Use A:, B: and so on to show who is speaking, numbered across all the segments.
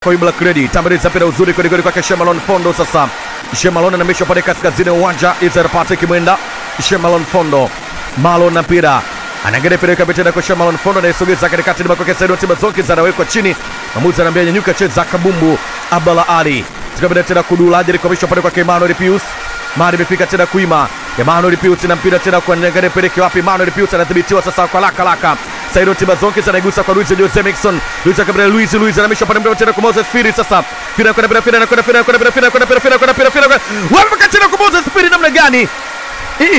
A: kwa Ibla Credit. Tambariza mpira uzuri kweli kweli kwake Shemalon Fondo. Sasa Shemalon anamisha pale kaskazini ya uwanja, Israel Patrick Mwenda. Shemalon Fondo Malon na mpira anaangalia mpira kabisa tena kwa Shemalon Fondo anayesogeza katikati ni kwake Said Tiba Zonki anawekwa chini. Mwamuzi anaambia nyanyuka, cheza kabumbu. Abdalla Ali tukabida tena kudula hadi kuhamishwa pale kwake Emmanuel Pius. Mari imefika tena kuima Emmanuel Pius na mpira tena kwa Nyangare peleke wapi? Emmanuel Pius anadhibitiwa sasa kwa laka laka. Sairo Tibazonki anaigusa kwa Luis Jose Mixon. Luis akabila Luis Luis anamisha pale mbele tena kwa Moses Firi sasa. Firi kwenda bila Firi kwenda Firi kwenda bila Firi kwenda bila Firi kwenda bila Firi. Wapi tena kwa Moses Firi namna gani? Hii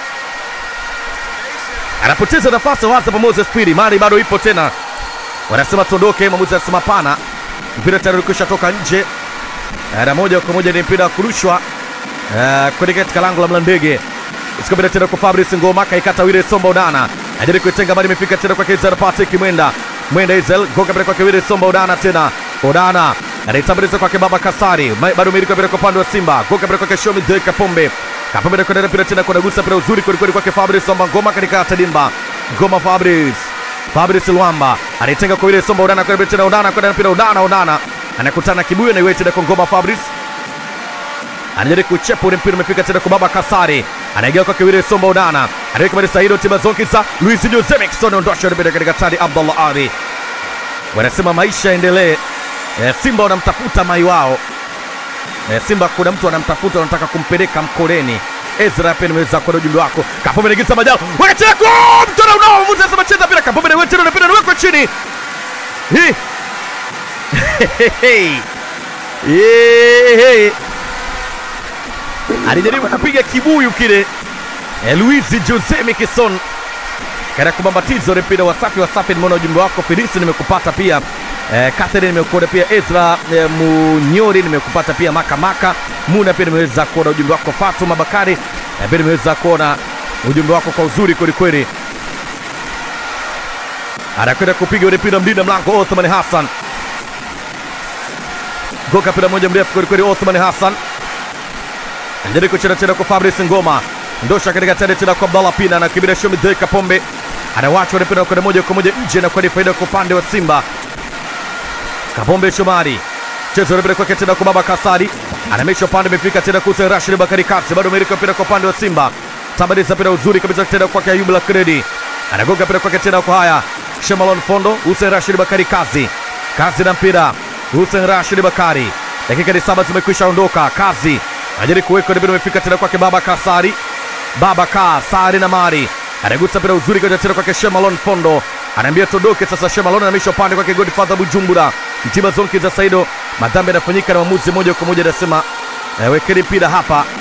A: anapoteza nafasi waza kwa Moses Firi. Mari bado ipo tena. Wanasema tuondoke, mwamuzi anasema pana. Mpira tayari ulikwisha toka nje. Na moja kwa moja ni mpira wa kurushwa Uh, kwenye katika lango la Mlandege isikabila tena kwa Fabrice Ngoma kaikata Wile Somba Udana ajaribu kuitenga bali imefika tena kwa Kaizer Patrick Mwenda Mwenda Isel goka bila kwa Wile Somba Udana tena Udana anaitambaliza kwa Baba Kasari Ma- bado miliki bila kwa upande wa Simba goka bila kwa Shomi De Kapombe Kapombe na kwenda mpira tena kwa gusa mpira uzuri kweli kweli kwake Fabrice Somba Ngoma katika Tadimba Ngoma Fabrice Fabrice Luamba anaitenga kwa Wile Somba Udana kwenda tena Udana kwenda mpira Udana Udana anakutana kibuyu na iwe tena kwa Ngoma Fabrice anajaribu kuchepa ule mpira umefika tena kwa baba Kasari, anaingia kwa Kiwire Somba Udana, anaweka mali Saido Tibazonkisa, Luis Jose Mixon ondosha mpira katika tadi Abdallah Ali. Wanasema maisha yaendelee. E, Simba wanamtafuta mai wao. E, Simba kuna mtu anamtafuta anataka kumpeleka mkoleni. Ezra pia nimeweza kuona ujumbe wako. Kapombe anaingiza majao. Wakati yako mtona unao mvuta sema cheza mpira Kapombe na wewe tena mpira unawekwa chini. Hii. Hey. Hey alijaribu kupiga kibuyu kile eh, Luis Jose Mikison katika kubambatiza ule mpira. Wasafi wasafi, nimeona ujumbe wako Filisi, nimekupata pia eh, Catherine nimekuona pia Ezra eh, Munyori nimekupata pia Maka Maka Muna pia nimeweza kuona ujumbe wako Fatuma Bakari eh, pia nimeweza kuona ujumbe wako kwa uzuri kweli kweli. Anakwenda kupiga ule mpira mlinda mlango Othman Hassan, goka mpira moja mrefu kweli kweli, Othman Hassan anajaribu kucheza tena kwa Fabrice Ngoma, ndosha katika tende tena kwa Abdallah Pina na kibira Shomi De Kapombe anawachwa ule mpira kwenda moja kwa moja nje na kwa ni faida kwa upande wa Simba. Kapombe Shomari chezo ule mpira kwake tena kwa Baba Kasari anamesha upande, imefika tena kwa Hussein Rashid Bakari Kasi, bado amerika mpira kwa upande wa Simba. Tabadiza mpira uzuri kabisa tena kwake Ayub la Kredi, anagonga mpira kwake tena kwa haya Shemalon Fondo, Hussein Rashid Bakari Kazi, Kazi na mpira Hussein Rashid Bakari, dakika ni saba zimekwisha ondoka. Kazi ajari kuweka mpira umefika tena kwake Baba Kasari, Baba Kasari na Mari anagusa mpira uzuri kwa tena kwake Shemalon Fondo, anaambia todoke sasa. Shemalon anamisha upande kwake Godfather Bujumbura, Mtima Zonki za Saido, madhambi yanafanyika na mwamuzi moja kwa moja anasema eh, wekeni mpira hapa